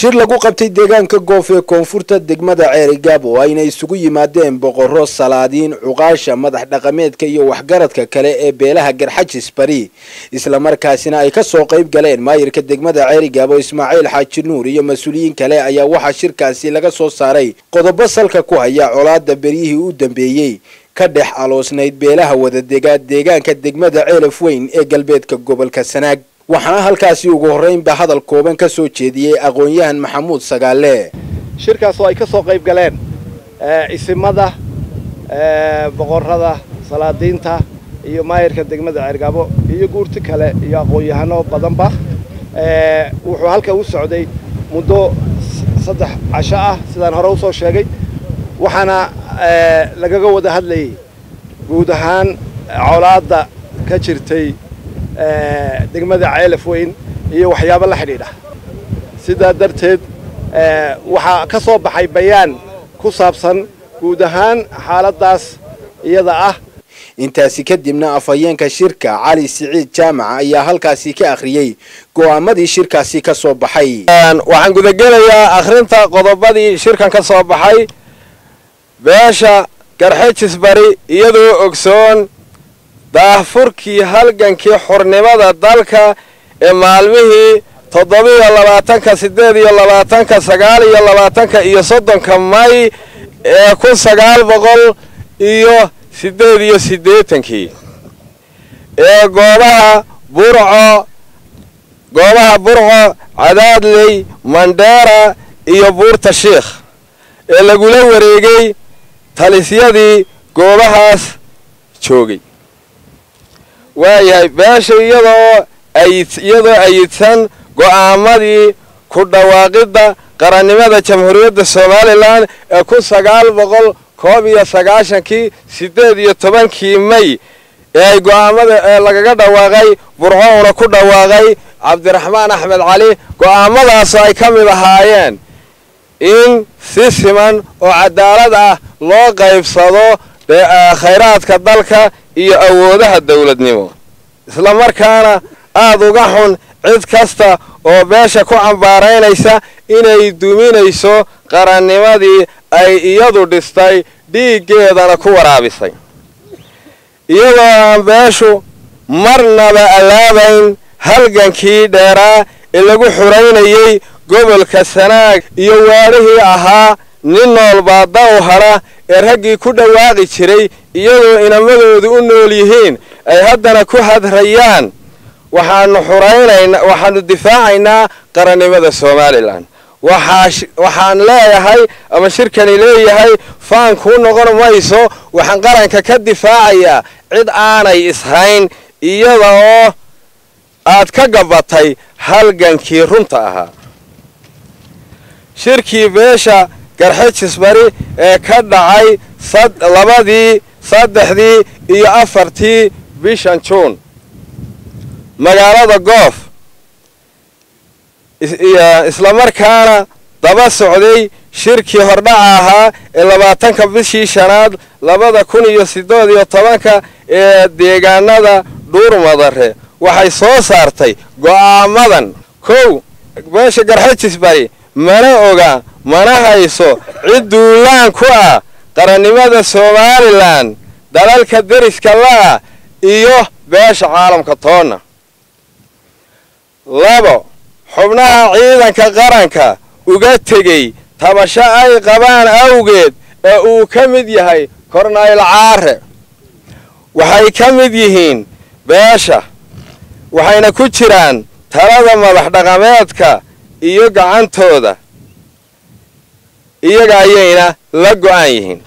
shir lagu qabtay deegaanka goof ee koonfurta degmada ceerigaab oo ayna isugu yimaadeen boqorro salaadiin cuqaasha madax dhaqameedka iyo waxgaradka kale ee beelaha garxajis bari islamarkaasina ay ka soo qayb galeen maayirka degmada ceerigaab oo ismaaciil xaaji nuur iyo mas-uuliyiin kale ayaa waxaa shirkaasi laga soo saaray qodobo salka ku haya colaada beryihii u dambeeyey ka dhex aloosnayd beelaha wadadegaa deegaanka degmada ceelaf weyn ee galbeedka gobolka sanaag waxaana halkaasi ugu horreynba hadal kooban ka soo jeediyey aqoon-yahan maxamuud sagaale shirkaas oo ay ka soo qayb galeen isimada boqorrada salaadiinta iyo maayirka degmada ceergaabo iyo guurti kale iyo aqoon-yahano badanba wuxuu halka u socday muddo saddex casho ah sidaan hore usoo sheegay waxaana lagaga wada hadlayay guud ahaan colaadda ka jirtay degmada ceelaf weyn iyo waxyaabo la xidhiidha sidaa darteed waxaa ka soo baxay bayaan ku saabsan guud ahaan xaaladdaas iyada ah intaasi kadibna afhayeenka shirka cali siciid jaamaca ayaa halkaasi ka akhriyey go'aamadii shirkaasi ka soo baxay waxaan gudagelayaa akhrinta qodobadii shirkan ka soo baxay beesha garxejis bari iyadoo ogsoon daahfurkii halgankii xurnimada dalka ee maalmihii toddobiiyo labaatanka siddeed iyo labaatanka sagaal iyo labaatanka iyo soddonka may ee kun sagaal boqol iyo siddeed iyo siddeetankii ee goobaha burco goobaha burco cadaadley mandheera iyo buurta shiikh ee lagula wareegay talisyadii goobahaas joogay waayahay beesha iyadoo ayid iyadoo ayidsan go'aamadii ku dhawaaqidda qarannimada jamhuuriyadda somalilan ee kun sagaal boqol koob iyo sagaashankii siddeed iyo tobankii may ee ay go'aamada ee lagaga dhawaaqay burcouna ku dhawaaqay cabdiraxmaan axmed cali go'aamadaasoo ay ka mid ahaayeen in si siman oo cadaalad ah loo qaybsado khayraadka dalka iyo awoodaha dawladnimo isla markaana aada uga xun cid kasta oo beesha ku cambaaraynaysa inay duminayso qarannimadii ay iyadu dhistay dhiiggeedana ku waraabisay iyadoo aan beeshu marnaba allaabayn halgankii dheeraa ee lagu xuraynayey gobolka sanaag iyo waadhihii ahaa nin noolbaa daw hadha ee raggii ku dhawaaqi jiray iyadoo inamadoodu u nool yihiin ay haddana ku hadrayaan waxaanu xuraynaynaa waxaanu difaacaynaa qarannimada somalilan waxaan leeyahay ama shirkani leeyahay faan kuu noqon mayso waxaan qaranka ka difaacayaa cid aanay ishayn iyada oo aad ka gabatay halgankii runta ahaa shirkii beesha garxejis bari ee ka dhacay labadii saddexdii iyo afartii bishan juun magaalada goof islamarkaana daba socday shirkii hordhaca ahaa ee labaatanka bishii shanaad labada kun iyo siddeed iyo tobanka ee deegaanada dhuurmadare waxay soo saartay go'aamadan kow beesha garxejis bari mana oga mana hayso cid duulaan ku ah qarannimada somalilan dalalka deriska la'ah iyo beesha caalamka toonna labo xubnaha ciidanka qaranka uga tegey tabasho ay qabaan awgeed ee uu ka mid yahay kornayl caare waxay ka mid yihiin beesha waxayna ku jiraan talada madax dhaqameedka iyo gacantooda iyaga ayayna la go'an yihiin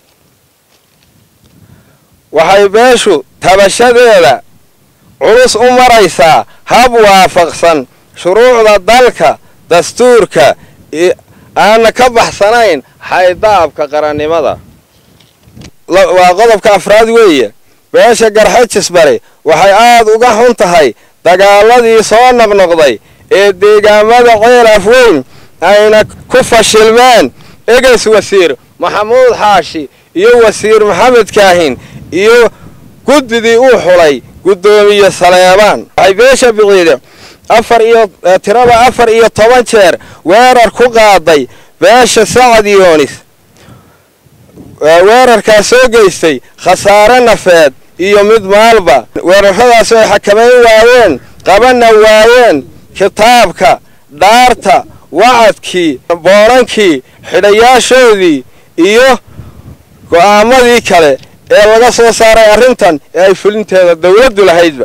waxay beeshu tabashadeeda culus u maraysaa hab waafaqsan shuruucda dalka dastuurka aana ka baxsanayn xaydaabka qarannimada waa qodobka afraad weeye beesha garxejis bari waxay aad uga xun tahay dagaaladii soo noqnoqday ee deegaamada ceelaf weyn ayna ku fashilmeen eges wasiir maxamuud xaashi iyo wasiir maxamed kaahin iyo guddidii uu xulay guddoomiye saleebaan waxay beesha biciide afar iyo tirada afar iyo toban jeer weerar ku qaaday beesha sacad yoonis weerarkaas soo geystay khasaare nafeed iyo mid maalba weerarradaas ay xakamayn waayeen qabana waayeen kitaabka dhaarta wacadkii boonankii xidhayaashoodii iyo go'aamadii kale ee laga soo saaray arrintan ee ay fulinteeda dawladdu lahaydba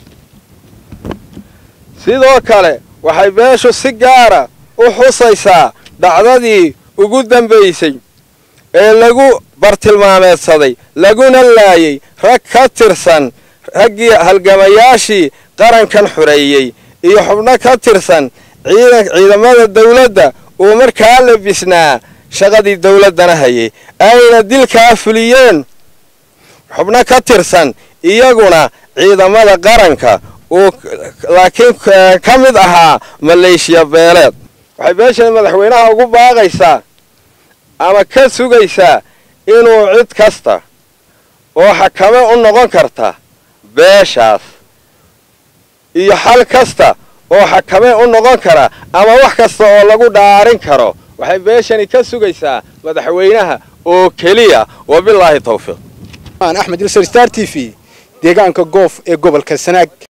sidoo kale waxay beeshu si gaara u xusaysaa dhacdadii ugu dambaysay ee lagu bartilmaameedsaday laguna laayay rag ka tirsan raggii halgamayaashii qarankan xureeyey iyo xubno ka tirsan ciidan ciidamada dawladda uu markaa labisnaa shaqadii dawladdana hayay ayna dilkaa fuliyeen xubno ka tirsan iyaguna ciidamada qaranka uu laakiin ka mid ahaa maleeshiya beeleed waxay beeshan madaxweynaha ugu baaqaysaa ama ka sugaysaa inuu cid kasta oo xakame u noqon karta beeshaas iyo xal kasta oo xakame u noqon kara ama wax kasta oo lagu dhaarin karo waxay beeshani ka sugaysaa madaxweynaha oo keliya wabilaahi tawfiiq axmed ilsar star t v deegaanka goof ee gobolka sanaag